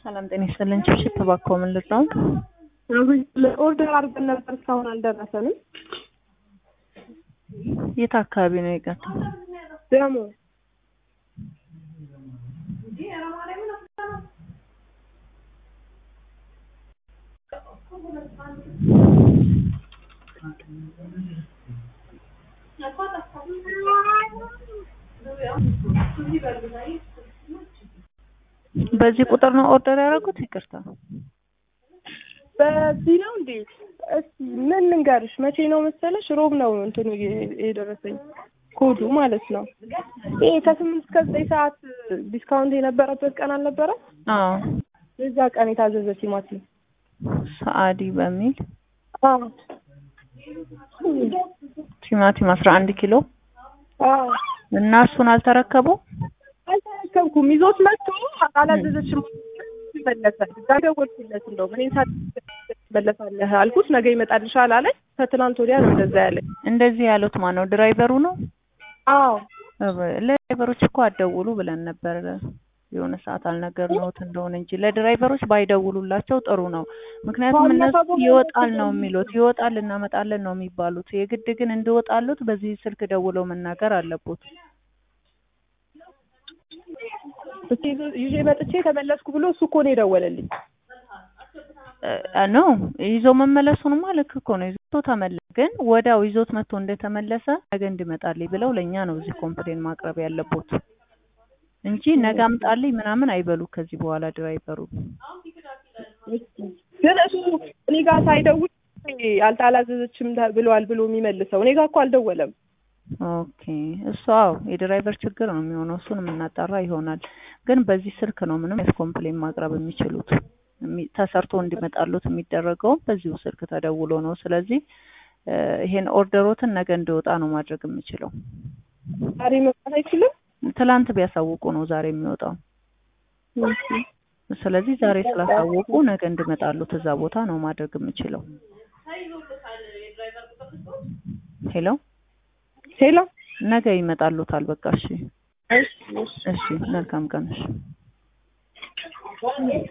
ሰላም ጤና ይስጥልን። ችብችብ እባክዎ ምን ልርዳው? ኦርደር አድርገን ነበር እስካሁን አልደረሰንም። የት አካባቢ ነው የቀረው? ደግሞ በዚህ ቁጥር ነው ኦርደር ያደረጉት? ይቅርታ በዚህ ነው እንዴ? እስኪ ምን ልንገርሽ፣ መቼ ነው መሰለሽ? ሮብ ነው እንትኑ የ- የደረሰኝ ኮዱ ማለት ነው። ይሄ ከስምንት እስከ ዘጠኝ ሰዓት ዲስካውንት የነበረበት ቀን አልነበረ? አዎ የዛ ቀን የታዘዘ ቲማቲም ሰአዲ በሚል አዎ ቲማቲም አስራ አንድ ኪሎ አዎ እና እሱን አልተረከቡ አልተረከብኩም። ይዞት መጥቶ አላዘዘችም ይመለሳል። እዛ ደወልኩለት እንደውም እኔ ሳ ትመለሳለህ አልኩት። ነገ ይመጣልሻል አለኝ። ከትናንት ወዲያ ነው እንደዛ ያለኝ። እንደዚህ ያሉት ማን ነው? ድራይቨሩ ነው? አዎ ለድራይቨሮች እኮ አትደውሉ ብለን ነበር የሆነ ሰዓት አልነገርነዎት እንደሆነ እንጂ ለድራይቨሮች ባይደውሉላቸው ጥሩ ነው። ምክንያቱም እነሱ ይወጣል ነው የሚሉት፣ ይወጣል እናመጣለን ነው የሚባሉት። የግድ ግን እንዲወጣሉት በዚህ ስልክ ደውለው መናገር አለቦት። እስኪ ይዞ- ይዤ መጥቼ ተመለስኩ ብሎ እሱ እኮ ነው የደወለልኝ። ኖ ይዞ መመለሱንማ ልክ እኮ ነው። ይዞ ተመለሰ፣ ግን ወዲያው ይዞት መጥቶ እንደተመለሰ ነገ እንዲመጣልኝ ብለው ለእኛ ነው እዚህ ኮምፕሌን ማቅረብ ያለቦት እንጂ ነገ አምጣልኝ ምናምን አይበሉ ከዚህ በኋላ ድራይቨሩ። ግን እሱ እኔ ጋር ሳይደውል አልታ አላዘዘችም ተ- ብለዋል ብሎ የሚመልሰው እኔ ጋር እኮ አልደወለም። ኦኬ እሱ አዎ የድራይቨር ችግር ነው የሚሆነው። እሱን የምናጣራ ይሆናል። ግን በዚህ ስልክ ነው ምንም አይነት ኮምፕሌን ማቅረብ የሚችሉት። የሚ- ተሰርቶ እንዲመጣሉት የሚደረገው በዚሁ ስልክ ተደውሎ ነው። ስለዚህ እ ይሄን ኦርደሮትን ነገ እንዲወጣ ነው ማድረግ የምችለው። ዛሬ መምጣት አይችልም። ትላንት ቢያሳውቁ ነው ዛሬ የሚወጣው። ስለዚህ ዛሬ ስላሳወቁ ነገ እንዲመጣሉት እዛ ቦታ ነው ማድረግ የምችለው። ሄሎ ሄሎ ነገ ይመጣሉታል። በቃ እሺ፣ እሺ፣ እሺ። እሺ መልካም ቀን እሺ።